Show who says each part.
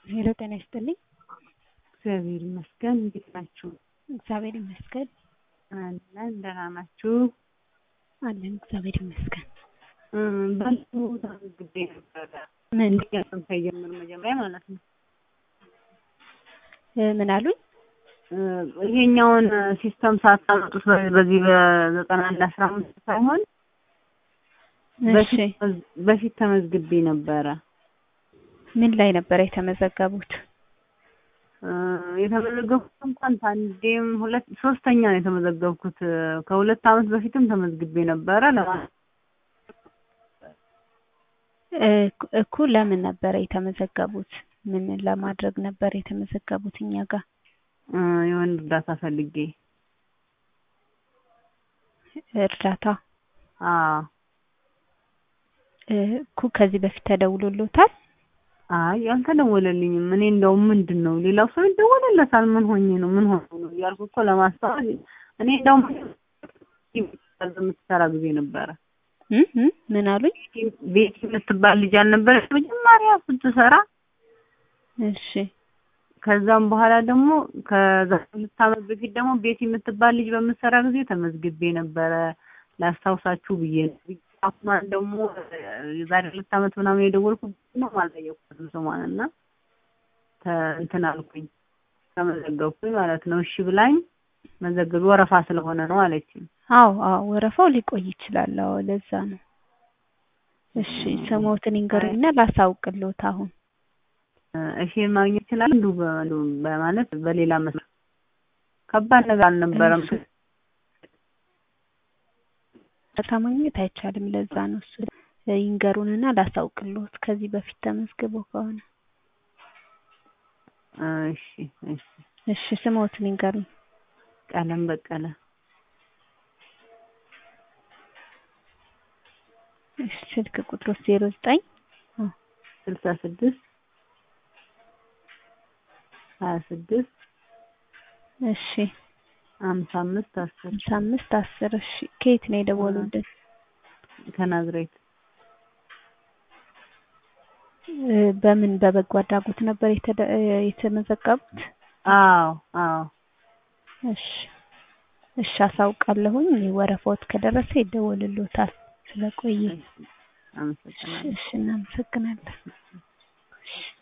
Speaker 1: ሄሎ ጤና ይስጥልኝ።
Speaker 2: እግዚአብሔር ይመስገን። እንዴት ናችሁ?
Speaker 1: እግዚአብሔር ይመስገን
Speaker 2: አለን። ደህና ናችሁ?
Speaker 1: አለን። እግዚአብሔር ይመስገን።
Speaker 2: ባለፈው ተመዝግቤ ነበረ።
Speaker 1: ምን
Speaker 2: ጥያቄም ሳይጀምር መጀመሪያ ማለት ነው።
Speaker 1: እ ምን አሉኝ?
Speaker 2: ይሄኛውን ሲስተም ሳታመጡት በ- በዚህ በዘጠና አንድ አስራ አምስት ሳይሆን
Speaker 1: እሺ
Speaker 2: በፊት ተመዝ- በፊት ተመዝግቤ ነበረ።
Speaker 1: ምን ላይ ነበር የተመዘገቡት?
Speaker 2: እ የተመዘገብኩት እንኳን አንዴም ሁለት ሶስተኛ ነው የተመዘገብኩት። ከሁለት ዓመት በፊትም ተመዝግቤ ነበረ። ለማ-
Speaker 1: እ እኮ ለምን ነበረ የተመዘገቡት? ምን ለማድረግ ነበር የተመዘገቡት እኛ ጋር?
Speaker 2: እ የወንድ እርዳታ ፈልጌ
Speaker 1: እርዳታ
Speaker 2: አዎ
Speaker 1: እ እኮ ከዚህ በፊት ተደውሎሎታል?
Speaker 2: አይ አልተደወለልኝም። እኔ እንደውም ምንድን ነው ሌላው ሰው ይደወልለታል። ምን ሆኜ ነው ምን ሆኜ ነው እያልኩ እኮ ለማስተዋል እኔ እንደውም የምትሰራ ጊዜ ነበረ
Speaker 1: እ እ ምን አሉኝ?
Speaker 2: ቤቲ የምትባል ልጅ አልነበረች መጀመሪያ ስትሰራ።
Speaker 1: እሺ
Speaker 2: ከዛም በኋላ ደግሞ ከዛ ሁለት ዓመት በፊት ደግሞ ቤቲ የምትባል ልጅ በምትሰራ ጊዜ ተመዝግቤ ነበረ ላስታውሳችሁ ብዬ ነው። አሁን ደግሞ የዛሬ ሁለት ዓመት ምናምን የደወልኩት ነው አልጠየቅኩትም ስሟን እና ተ- እንትን አልኩኝ ተመዘገብኩኝ ማለት ነው። እሺ ብላኝ መዘገብ ወረፋ ስለሆነ ነው አለችኝ።
Speaker 1: አዎ አዎ ወረፋው ሊቆይ ይችላል። አዎ ለዛ ነው። እሺ ስሞትን ይንገሩኝና ላሳውቅልዎት አሁን
Speaker 2: እሺ ማግኘት ይችላል እንዱ በማለት በሌላ መስመር ከባድ ነገር አልነበረም።
Speaker 1: እሺ። እርዳታ ማግኘት አይቻልም። ለዛ ነው እሱ ይንገሩንና ላሳውቅልዎት ከዚህ በፊት ተመዝግበው ከሆነ
Speaker 2: እሺ እሺ
Speaker 1: እሺ ስሞትን ይንገሩኝ።
Speaker 2: ቀለም በቀለ
Speaker 1: እሺ ስልክ ቁጥሮች ዜሮ ዘጠኝ
Speaker 2: ስልሳ ስድስት ሀያ ስድስት
Speaker 1: እሺ
Speaker 2: ሀምሳ አምስት አስር
Speaker 1: ሃምሳ አምስት አስር እሺ ከየት ነው የደወሉልን?
Speaker 2: ከናዝሬት
Speaker 1: እ በምን በበጎ አድራጎት ነበር የተደ- እ የተመዘገቡት?
Speaker 2: አዎ አዎ
Speaker 1: እሺ እሺ አሳውቃለሁኝ። ወረፋዎት ከደረሰ ይደወልልዎታል። ስለቆየ
Speaker 2: አመሰግናለሁ።
Speaker 1: እሺ እናመሰግናለን።